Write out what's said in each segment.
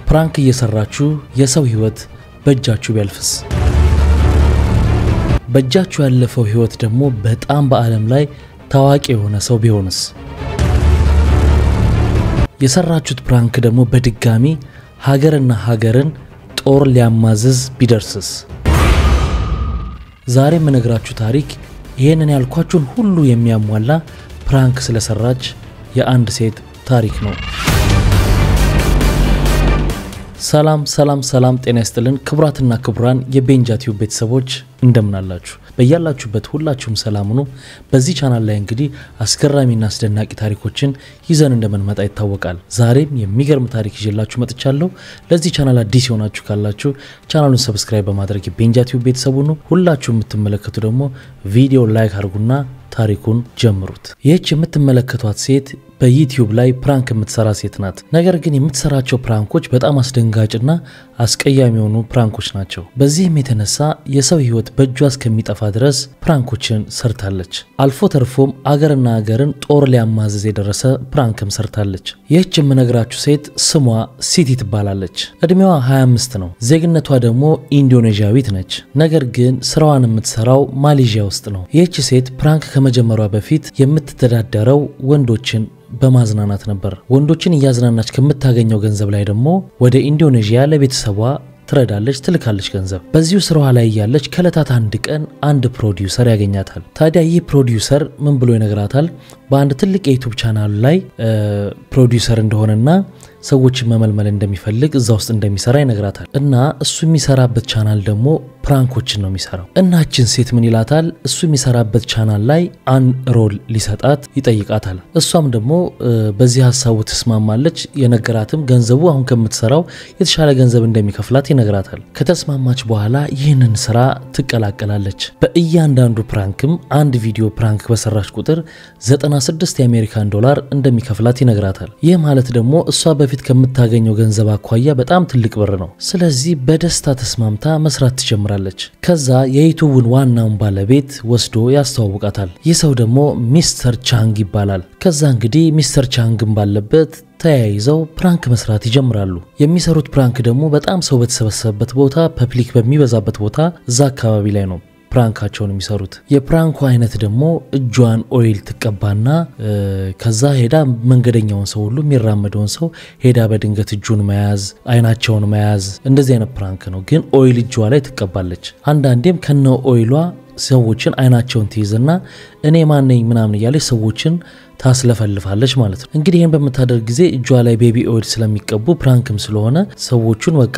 ፕራንክ እየሰራችሁ የሰው ህይወት በእጃችሁ ቢያልፍስ? በእጃችሁ ያለፈው ህይወት ደግሞ በጣም በዓለም ላይ ታዋቂ የሆነ ሰው ቢሆንስ? የሰራችሁት ፕራንክ ደግሞ በድጋሚ ሀገርና ሀገርን ጦር ሊያማዝዝ ቢደርስስ? ዛሬ የምነግራችሁ ታሪክ ይህንን ያልኳችሁን ሁሉ የሚያሟላ ፕራንክ ስለሰራች የአንድ ሴት ታሪክ ነው። ሰላም ሰላም ሰላም፣ ጤና ይስጥልን ክቡራትና ክቡራን የቤንጃ ቲዩብ ቤተሰቦች እንደምን አላችሁ? በያላችሁበት ሁላችሁም ሰላም ሁኑ። በዚህ ቻናል ላይ እንግዲህ አስገራሚና አስደናቂ ታሪኮችን ይዘን እንደምንመጣ ይታወቃል። ዛሬም የሚገርም ታሪክ ይዤላችሁ መጥቻለሁ። ለዚህ ቻናል አዲስ የሆናችሁ ካላችሁ ቻናሉን ሰብስክራይብ በማድረግ የቤንጃ ቲዩብ ቤተሰብ ሁኑ። ሁላችሁ የምትመለከቱ ደግሞ ቪዲዮ ላይክ አድርጉና ታሪኩን ጀምሩት። ይህች የምትመለከቷት ሴት በዩቲዩብ ላይ ፕራንክ የምትሰራ ሴት ናት። ነገር ግን የምትሰራቸው ፕራንኮች በጣም አስደንጋጭና አስቀያሚ የሆኑ ፕራንኮች ናቸው። በዚህም የተነሳ የሰው ሕይወት በእጇ እስከሚጠፋ ድረስ ፕራንኮችን ሰርታለች። አልፎ ተርፎም አገርና አገርን ጦር ሊያማዘዝ የደረሰ ፕራንክም ሰርታለች። ይህች የምነግራችሁ ሴት ስሟ ሲቲ ትባላለች። እድሜዋ 25 ነው። ዜግነቷ ደግሞ ኢንዶኔዥያዊት ነች። ነገር ግን ስራዋን የምትሰራው ማሌዥያ ውስጥ ነው። ይህች ሴት ፕራንክ ከመጀመሯ በፊት የምትተዳደረው ወንዶችን በማዝናናት ነበር። ወንዶችን እያዝናናች ከምታገኘው ገንዘብ ላይ ደግሞ ወደ ኢንዶኔዥያ ለቤተሰቧ ትረዳለች፣ ትልካለች ገንዘብ። በዚሁ ስራዋ ላይ እያለች ከእለታት አንድ ቀን አንድ ፕሮዲውሰር ያገኛታል። ታዲያ ይህ ፕሮዲውሰር ምን ብሎ ይነግራታል? በአንድ ትልቅ የዩቱብ ቻናል ላይ ፕሮዲውሰር እንደሆነና ሰዎችን መመልመል እንደሚፈልግ እዛ ውስጥ እንደሚሰራ ይነግራታል። እና እሱ የሚሰራበት ቻናል ደግሞ ፕራንኮችን ነው የሚሰራው። እናችን ሴት ምን ይላታል? እሱ የሚሰራበት ቻናል ላይ አንድ ሮል ሊሰጣት ይጠይቃታል። እሷም ደግሞ በዚህ ሀሳቡ ትስማማለች። የነገራትም ገንዘቡ አሁን ከምትሰራው የተሻለ ገንዘብ እንደሚከፍላት ይነግራታል። ከተስማማች በኋላ ይህንን ስራ ትቀላቀላለች። በእያንዳንዱ ፕራንክም አንድ ቪዲዮ ፕራንክ በሰራች ቁጥር 96 የአሜሪካን ዶላር እንደሚከፍላት ይነግራታል። ይህ ማለት ደግሞ እሷ በፊት ከምታገኘው ገንዘብ አኳያ በጣም ትልቅ ብር ነው። ስለዚህ በደስታ ተስማምታ መስራት ትጀምራለች። ከዛ የዩቱቡን ዋናውን ባለቤት ወስዶ ያስተዋውቃታል። ይህ ሰው ደግሞ ሚስተር ቻንግ ይባላል። ከዛ እንግዲህ ሚስተር ቻንግን ባለበት ተያይዘው ፕራንክ መስራት ይጀምራሉ። የሚሰሩት ፕራንክ ደግሞ በጣም ሰው በተሰበሰበበት ቦታ፣ ፐብሊክ በሚበዛበት ቦታ እዛ አካባቢ ላይ ነው ፕራንካቸውን የሚሰሩት። የፕራንኩ አይነት ደግሞ እጇን ኦይል ትቀባና ከዛ ሄዳ መንገደኛውን ሰው ሁሉ የሚራመደውን ሰው ሄዳ በድንገት እጁን መያዝ፣ አይናቸውን መያዝ፣ እንደዚህ አይነት ፕራንክ ነው። ግን ኦይል እጇ ላይ ትቀባለች። አንዳንዴም ከነ ኦይሏ ሰዎችን አይናቸውን ትይዝና እኔ ማነኝ ምናምን እያለች ሰዎችን ታስለፈልፋለች ማለት ነው። እንግዲህ ይህን በምታደርግ ጊዜ እጇ ላይ ቤቢ ኦይል ስለሚቀቡ ፕራንክም ስለሆነ ሰዎቹን በቃ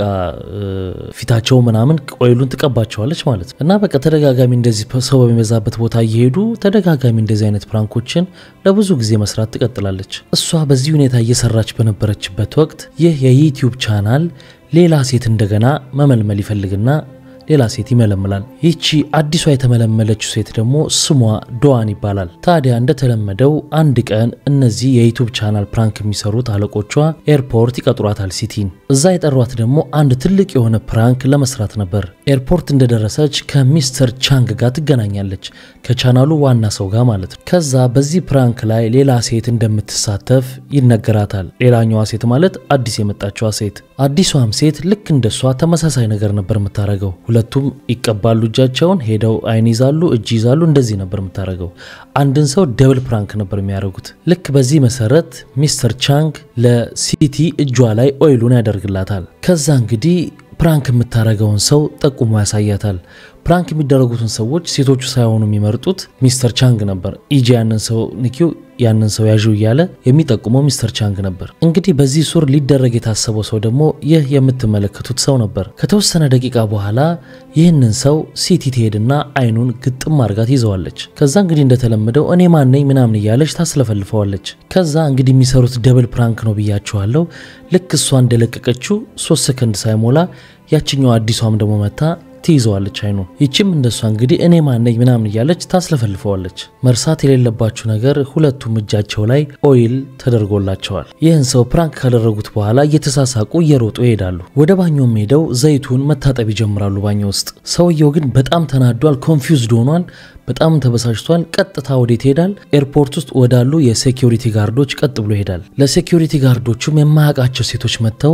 ፊታቸው ምናምን ኦይሉን ትቀባቸዋለች ማለት ነው። እና በቃ ተደጋጋሚ እንደዚህ ሰው በሚበዛበት ቦታ እየሄዱ ተደጋጋሚ እንደዚህ አይነት ፕራንኮችን ለብዙ ጊዜ መስራት ትቀጥላለች። እሷ በዚህ ሁኔታ እየሰራች በነበረችበት ወቅት ይህ የዩቲዩብ ቻናል ሌላ ሴት እንደገና መመልመል ይፈልግና ሌላ ሴት ይመለምላል። ይቺ አዲሷ የተመለመለችው ሴት ደግሞ ስሟ ዶዋን ይባላል። ታዲያ እንደተለመደው አንድ ቀን እነዚህ የዩቱብ ቻናል ፕራንክ የሚሰሩት አለቆቿ ኤርፖርት ይቀጥሯታል ሲቲን። እዛ የጠሯት ደግሞ አንድ ትልቅ የሆነ ፕራንክ ለመስራት ነበር። ኤርፖርት እንደደረሰች ከሚስተር ቻንግ ጋር ትገናኛለች፣ ከቻናሉ ዋና ሰው ጋር ማለት ነው። ከዛ በዚህ ፕራንክ ላይ ሌላ ሴት እንደምትሳተፍ ይነገራታል። ሌላኛዋ ሴት ማለት አዲስ የመጣችዋ ሴት። አዲሷም ሴት ልክ እንደሷ ተመሳሳይ ነገር ነበር የምታደርገው። ሁለቱም ይቀባሉ እጃቸውን፣ ሄደው አይን ይዛሉ፣ እጅ ይዛሉ። እንደዚህ ነበር የምታደርገው። አንድን ሰው ደብል ፕራንክ ነበር የሚያደርጉት። ልክ በዚህ መሰረት ሚስተር ቻንግ ለሲቲ እጇ ላይ ኦይሉን ያደርግላታል። ከዛ እንግዲህ ፕራንክ የምታደርገውን ሰው ጠቁሞ ያሳያታል። ፕራንክ የሚደረጉትን ሰዎች ሴቶቹ ሳይሆኑ የሚመርጡት ሚስተር ቻንግ ነበር። ኢጂ ያንን ሰው ንኪው፣ ያንን ሰው ያዥው እያለ የሚጠቁመው ሚስተር ቻንግ ነበር። እንግዲህ በዚህ ሱር ሊደረግ የታሰበው ሰው ደግሞ ይህ የምትመለከቱት ሰው ነበር። ከተወሰነ ደቂቃ በኋላ ይህንን ሰው ሲቲ ትሄድና አይኑን ግጥም አድርጋት ይዘዋለች። ከዛ እንግዲህ እንደተለመደው እኔ ማነኝ ምናምን እያለች ታስለፈልፈዋለች። ከዛ እንግዲህ የሚሰሩት ደብል ፕራንክ ነው ብያችኋለሁ። ልክ እሷ እንደለቀቀችው ሶስት ሰከንድ ሳይሞላ ያችኛው አዲሷም ደግሞ መታ ትይዘዋለች አይኑን። ይችም እንደሷ እንግዲህ እኔ ማነኝ ምናምን እያለች ታስለፈልፈዋለች። መርሳት የሌለባችሁ ነገር ሁለቱም እጃቸው ላይ ኦይል ተደርጎላቸዋል። ይህን ሰው ፕራንክ ካደረጉት በኋላ እየተሳሳቁ እየሮጡ ይሄዳሉ። ወደ ባኞም ሄደው ዘይቱን መታጠብ ይጀምራሉ ባኞ ውስጥ። ሰውየው ግን በጣም ተናዷል፣ ኮንፊውዝድ ሆኗል። በጣም ተበሳጭቷል። ቀጥታ ወዴት ይሄዳል? ኤርፖርት ውስጥ ወዳሉ የሴኪሪቲ ጋርዶች ቀጥ ብሎ ይሄዳል። ለሴኪሪቲ ጋርዶቹም የማያውቃቸው ሴቶች መጥተው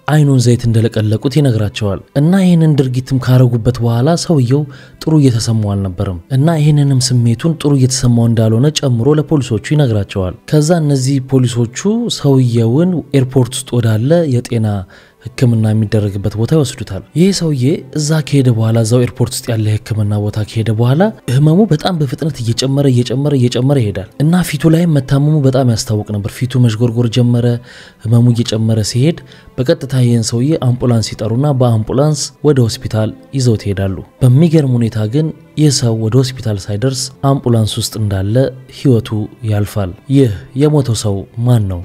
አይኑን ዘይት እንደለቀለቁት ይነግራቸዋል። እና ይህንን ድርጊትም ካረጉበት በኋላ ሰውየው ጥሩ እየተሰማው አልነበርም እና ይህንንም ስሜቱን ጥሩ እየተሰማው እንዳልሆነ ጨምሮ ለፖሊሶቹ ይነግራቸዋል። ከዛ እነዚህ ፖሊሶቹ ሰውየውን ኤርፖርት ውስጥ ወዳለ የጤና ሕክምና የሚደረግበት ቦታ ይወስዱታል። ይህ ሰውዬ እዛ ከሄደ በኋላ እዛው ኤርፖርት ውስጥ ያለ ሕክምና ቦታ ከሄደ በኋላ ህመሙ በጣም በፍጥነት እየጨመረ እየጨመረ እየጨመረ ይሄዳል እና ፊቱ ላይም መታመሙ በጣም ያስታውቅ ነበር። ፊቱ መዥጎርጎር ጀመረ። ህመሙ እየጨመረ ሲሄድ በቀጥታ ይህን ሰውዬ አምቡላንስ ይጠሩና በአምቡላንስ ወደ ሆስፒታል ይዘውት ይሄዳሉ። በሚገርም ሁኔታ ግን ይህ ሰው ወደ ሆስፒታል ሳይደርስ አምቡላንስ ውስጥ እንዳለ ህይወቱ ያልፋል። ይህ የሞተው ሰው ማን ነው?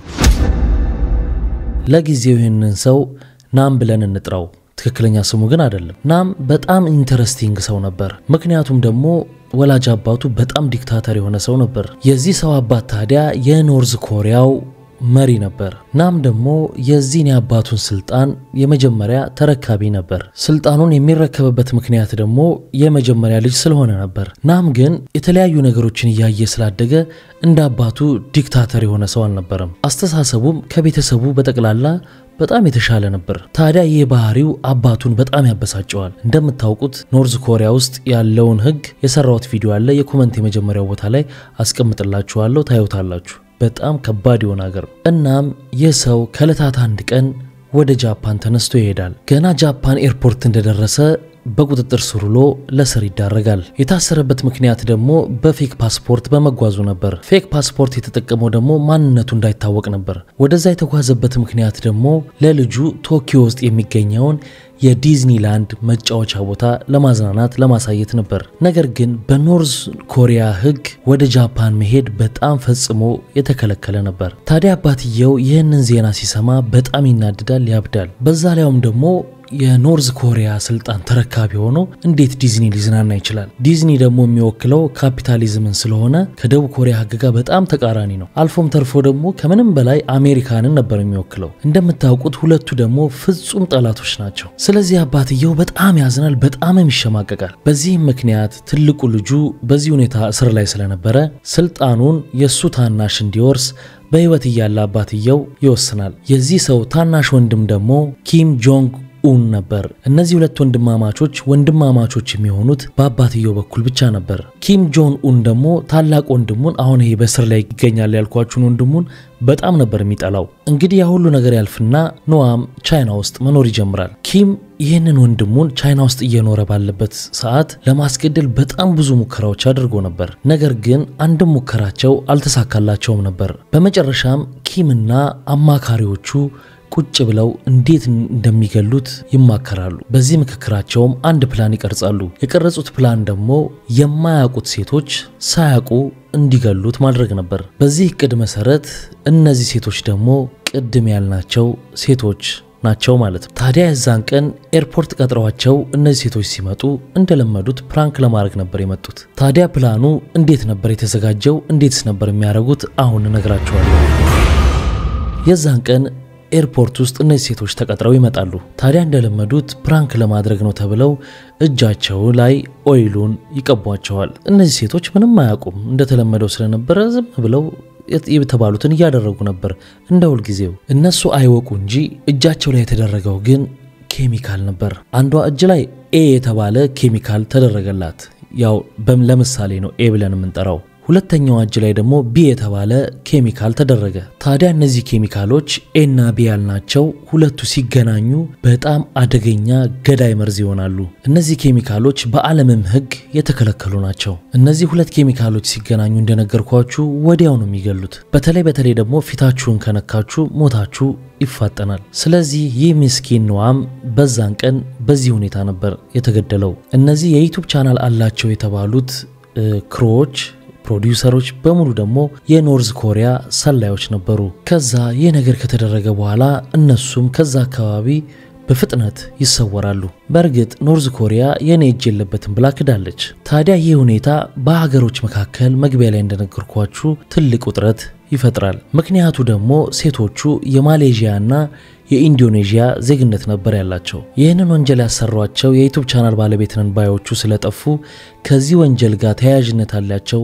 ለጊዜው ይህንን ሰው ናም ብለን እንጥራው። ትክክለኛ ስሙ ግን አይደለም። ናም በጣም ኢንተረስቲንግ ሰው ነበር። ምክንያቱም ደግሞ ወላጅ አባቱ በጣም ዲክታተር የሆነ ሰው ነበር። የዚህ ሰው አባት ታዲያ የኖርዝ ኮሪያው መሪ ነበር። ናም ደግሞ የዚህን የአባቱን ስልጣን የመጀመሪያ ተረካቢ ነበር። ስልጣኑን የሚረከብበት ምክንያት ደግሞ የመጀመሪያ ልጅ ስለሆነ ነበር። ናም ግን የተለያዩ ነገሮችን እያየ ስላደገ እንደ አባቱ ዲክታተር የሆነ ሰው አልነበረም። አስተሳሰቡም ከቤተሰቡ በጠቅላላ በጣም የተሻለ ነበር። ታዲያ ይህ ባህሪው አባቱን በጣም ያበሳጨዋል። እንደምታውቁት ኖርዝ ኮሪያ ውስጥ ያለውን ሕግ የሰራሁት ቪዲዮ አለ። የኮመንት የመጀመሪያው ቦታ ላይ አስቀምጥላችኋለሁ፣ ታዩታላችሁ። በጣም ከባድ የሆነ ሀገር ነው። እናም ይህ ሰው ከዕለታት አንድ ቀን ወደ ጃፓን ተነስቶ ይሄዳል። ገና ጃፓን ኤርፖርት እንደደረሰ በቁጥጥር ስር ውሎ ለስር ይዳረጋል። የታሰረበት ምክንያት ደግሞ በፌክ ፓስፖርት በመጓዙ ነበር። ፌክ ፓስፖርት የተጠቀመው ደግሞ ማንነቱ እንዳይታወቅ ነበር። ወደዛ የተጓዘበት ምክንያት ደግሞ ለልጁ ቶኪዮ ውስጥ የሚገኘውን የዲዝኒላንድ መጫወቻ ቦታ ለማዝናናት ለማሳየት ነበር። ነገር ግን በኖርዝ ኮሪያ ሕግ ወደ ጃፓን መሄድ በጣም ፈጽሞ የተከለከለ ነበር። ታዲያ አባትየው ይህንን ዜና ሲሰማ በጣም ይናድዳል፣ ያብዳል። በዛ ላይም ደግሞ የኖርዝ ኮሪያ ስልጣን ተረካቢ ሆኖ እንዴት ዲዝኒ ሊዝናና ይችላል? ዲዝኒ ደግሞ የሚወክለው ካፒታሊዝምን ስለሆነ ከደቡብ ኮሪያ ሕግ ጋር በጣም ተቃራኒ ነው። አልፎም ተርፎ ደግሞ ከምንም በላይ አሜሪካንን ነበር የሚወክለው። እንደምታውቁት ሁለቱ ደግሞ ፍጹም ጠላቶች ናቸው። ስለዚህ አባትየው በጣም ያዝናል፣ በጣምም ይሸማቀቃል። በዚህም ምክንያት ትልቁ ልጁ በዚህ ሁኔታ እስር ላይ ስለነበረ ስልጣኑን የእሱ ታናሽ እንዲወርስ በሕይወት እያለ አባትየው ይወስናል። የዚህ ሰው ታናሽ ወንድም ደግሞ ኪም ጆንግ ኡን ነበር። እነዚህ ሁለት ወንድማማቾች ወንድማማቾች የሚሆኑት በአባትየው በኩል ብቻ ነበር። ኪም ጆን ኡን ደግሞ ታላቅ ወንድሙን አሁን ይሄ በስር ላይ ይገኛል ያልኳችሁን ወንድሙን በጣም ነበር የሚጠላው። እንግዲህ ያ ሁሉ ነገር ያልፍና ኖአም ቻይና ውስጥ መኖር ይጀምራል። ኪም ይህንን ወንድሙን ቻይና ውስጥ እየኖረ ባለበት ሰዓት ለማስገደል በጣም ብዙ ሙከራዎች አድርጎ ነበር። ነገር ግን አንድም ሙከራቸው አልተሳካላቸውም ነበር። በመጨረሻም ኪምና አማካሪዎቹ ቁጭ ብለው እንዴት እንደሚገሉት ይማከራሉ። በዚህ ምክክራቸውም አንድ ፕላን ይቀርጻሉ። የቀረጹት ፕላን ደግሞ የማያውቁት ሴቶች ሳያውቁ እንዲገሉት ማድረግ ነበር። በዚህ እቅድ መሰረት እነዚህ ሴቶች ደግሞ ቅድም ያልናቸው ሴቶች ናቸው ማለት ነው። ታዲያ የዛን ቀን ኤርፖርት ቀጥረዋቸው እነዚህ ሴቶች ሲመጡ እንደለመዱት ፕራንክ ለማድረግ ነበር የመጡት። ታዲያ ፕላኑ እንዴት ነበር የተዘጋጀው? እንዴትስ ነበር የሚያደርጉት? አሁን እነግራቸዋለሁ። የዛን ቀን ኤርፖርት ውስጥ እነዚህ ሴቶች ተቀጥረው ይመጣሉ። ታዲያ እንደለመዱት ፕራንክ ለማድረግ ነው ተብለው እጃቸው ላይ ኦይሉን ይቀቧቸዋል። እነዚህ ሴቶች ምንም አያውቁም። እንደተለመደው ስለነበረ ዝም ብለው የተባሉትን እያደረጉ ነበር እንደ ሁልጊዜው። እነሱ አይወቁ እንጂ እጃቸው ላይ የተደረገው ግን ኬሚካል ነበር። አንዷ እጅ ላይ ኤ የተባለ ኬሚካል ተደረገላት። ያው ለምሳሌ ነው ኤ ብለን የምንጠራው። ሁለተኛው እጅ ላይ ደግሞ ቢ የተባለ ኬሚካል ተደረገ። ታዲያ እነዚህ ኬሚካሎች ኤና ቢ ያልናቸው ሁለቱ ሲገናኙ በጣም አደገኛ ገዳይ መርዝ ይሆናሉ። እነዚህ ኬሚካሎች በዓለምም ሕግ የተከለከሉ ናቸው። እነዚህ ሁለት ኬሚካሎች ሲገናኙ እንደነገርኳችሁ ወዲያው ነው የሚገሉት። በተለይ በተለይ ደግሞ ፊታችሁን ከነካችሁ ሞታችሁ ይፋጠናል። ስለዚህ ይህ ምስኪን ኖአም በዛን ቀን በዚህ ሁኔታ ነበር የተገደለው። እነዚህ የዩቱብ ቻናል አላቸው የተባሉት ክሮዎች ፕሮዲውሰሮች በሙሉ ደግሞ የኖርዝ ኮሪያ ሰላዮች ነበሩ። ከዛ ይህ ነገር ከተደረገ በኋላ እነሱም ከዛ አካባቢ በፍጥነት ይሰወራሉ። በእርግጥ ኖርዝ ኮሪያ የኔ እጅ የለበትም ብላ ክዳለች። ታዲያ ይህ ሁኔታ በሀገሮች መካከል መግቢያ ላይ እንደነገርኳችሁ ትልቅ ውጥረት ይፈጥራል። ምክንያቱ ደግሞ ሴቶቹ የማሌዥያና የኢንዶኔዥያ ዜግነት ነበር ያላቸው። ይህንን ወንጀል ያሰሯቸው የዩቱብ ቻናል ባለቤት ነን ባዮቹ ስለጠፉ ከዚህ ወንጀል ጋር ተያያዥነት ያላቸው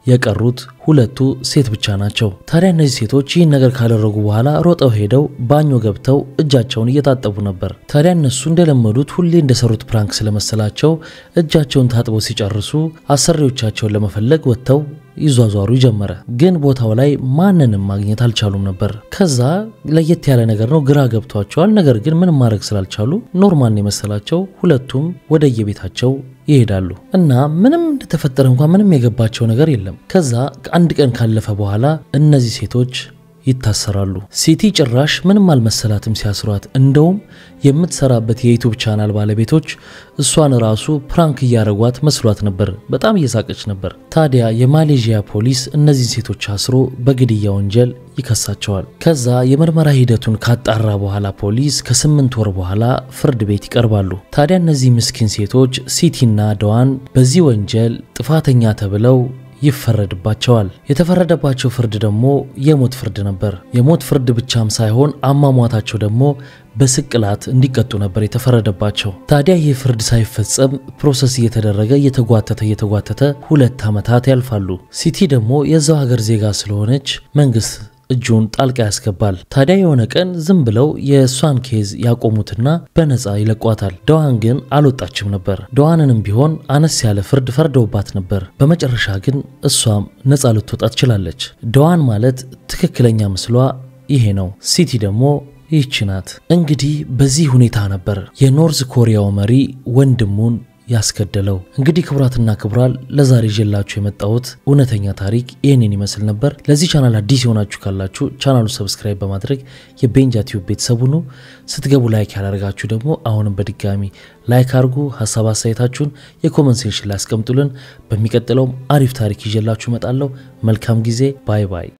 የቀሩት ሁለቱ ሴት ብቻ ናቸው። ታዲያ እነዚህ ሴቶች ይህን ነገር ካደረጉ በኋላ ሮጠው ሄደው ባኞ ገብተው እጃቸውን እየታጠቡ ነበር። ታዲያ እነሱ እንደለመዱት ሁሌ እንደሰሩት ፕራንክ ስለመሰላቸው እጃቸውን ታጥበው ሲጨርሱ አሰሪዎቻቸውን ለመፈለግ ወጥተው ይዟዟሩ ጀመረ። ግን ቦታው ላይ ማንንም ማግኘት አልቻሉም ነበር። ከዛ ለየት ያለ ነገር ነው፣ ግራ ገብቷቸዋል። ነገር ግን ምንም ማድረግ ስላልቻሉ ኖርማል የመሰላቸው ሁለቱም ወደየቤታቸው ይሄዳሉ እና ምንም እንደተፈጠረ እንኳን ምንም የገባቸው ነገር የለም። ከዛ አንድ ቀን ካለፈ በኋላ እነዚህ ሴቶች ይታሰራሉ። ሲቲ ጭራሽ ምንም አልመሰላትም ሲያስሯት። እንደውም የምትሰራበት የዩቱብ ቻናል ባለቤቶች እሷን ራሱ ፕራንክ እያረጓት መስሏት ነበር። በጣም እየሳቀች ነበር። ታዲያ የማሌዥያ ፖሊስ እነዚህን ሴቶች አስሮ በግድያ ወንጀል ይከሳቸዋል። ከዛ የምርመራ ሂደቱን ካጣራ በኋላ ፖሊስ ከስምንት ወር በኋላ ፍርድ ቤት ይቀርባሉ። ታዲያ እነዚህ ምስኪን ሴቶች ሲቲና ደዋን በዚህ ወንጀል ጥፋተኛ ተብለው ይፈረድባቸዋል። የተፈረደባቸው ፍርድ ደግሞ የሞት ፍርድ ነበር። የሞት ፍርድ ብቻም ሳይሆን አሟሟታቸው ደግሞ በስቅላት እንዲቀጡ ነበር የተፈረደባቸው። ታዲያ ይህ ፍርድ ሳይፈጸም ፕሮሰስ እየተደረገ እየተጓተተ እየተጓተተ ሁለት ዓመታት ያልፋሉ። ሲቲ ደግሞ የዛው ሀገር ዜጋ ስለሆነች መንግስት እጁን ጣልቃ ያስገባል። ታዲያ የሆነ ቀን ዝም ብለው የእሷን ኬዝ ያቆሙትና በነፃ ይለቋታል። ደዋን ግን አልወጣችም ነበር። ደዋንንም ቢሆን አነስ ያለ ፍርድ ፈርደውባት ነበር። በመጨረሻ ግን እሷም ነፃ ልትወጣ ትችላለች። ደዋን ማለት ትክክለኛ ምስሏ ይሄ ነው። ሲቲ ደግሞ ይህች ናት። እንግዲህ በዚህ ሁኔታ ነበር የኖርዝ ኮሪያው መሪ ወንድሙን ያስገደለው። እንግዲህ ክቡራትና ክቡራን ለዛሬ ይዤላችሁ የመጣሁት እውነተኛ ታሪክ ይህንን ይመስል ነበር። ለዚህ ቻናል አዲስ የሆናችሁ ካላችሁ ቻናሉ ሰብስክራይብ በማድረግ የቤንጃ ቲዩብ ቤተሰቡ ነው። ስትገቡ ላይክ ያላደርጋችሁ ደግሞ አሁንም በድጋሚ ላይክ አድርጉ። ሀሳብ አስተያየታችሁን የኮመንት ሴክሽን ላይ አስቀምጡልን። በሚቀጥለውም አሪፍ ታሪክ ይዤላችሁ እመጣለሁ። መልካም ጊዜ። ባይ ባይ።